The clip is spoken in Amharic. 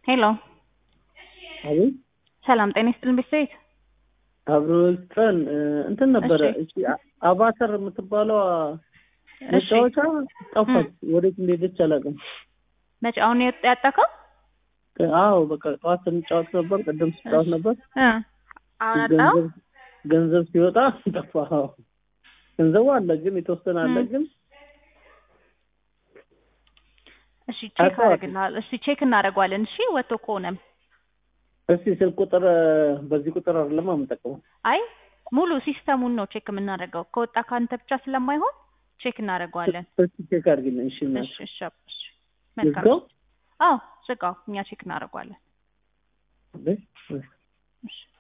ሄሎ አቤት ሰላም ጤና ይስጥልን ቤተሰቤት አብሮልጠን እንትን ነበረ እሺ። እቺ አቫተር የምትባለው እሺ መጫወቻ ጠፋች። ወዴት እንደሄደች አላውቅም። መቼ አሁን ነው ያጣካው አዎ በቃ ጠዋት ስንጫወት ነበር፣ ቅድም ስጫወት ነበር። እ አሁን አጣው ገንዘብ ገንዘብ ሲወጣ ጠፋ። አዎ ገንዘቡ አለ ግን የተወሰነ አለ እ። ግን እሺ ቼክ አጣዋት። አደርግልሃለሁ እሺ ቼክ እናደርገዋለን እሺ ወጥቶ ከሆነም እስቲ ስልክ ቁጥር በዚህ ቁጥር አይደለም የምጠቀመው። አይ ሙሉ ሲስተሙን ነው ቼክ የምናደርገው ከወጣ ከአንተ ብቻ ስለማይሆን ቼክ እናደርገዋለን እስቲ ቼክ አድርጊልኝ። እሺ እናት እሺ እሺ እሺ መልካም ልዝጋው? አዎ ዝጋው እኛ ቼክ እናደርገዋለን እንዴ? እሺ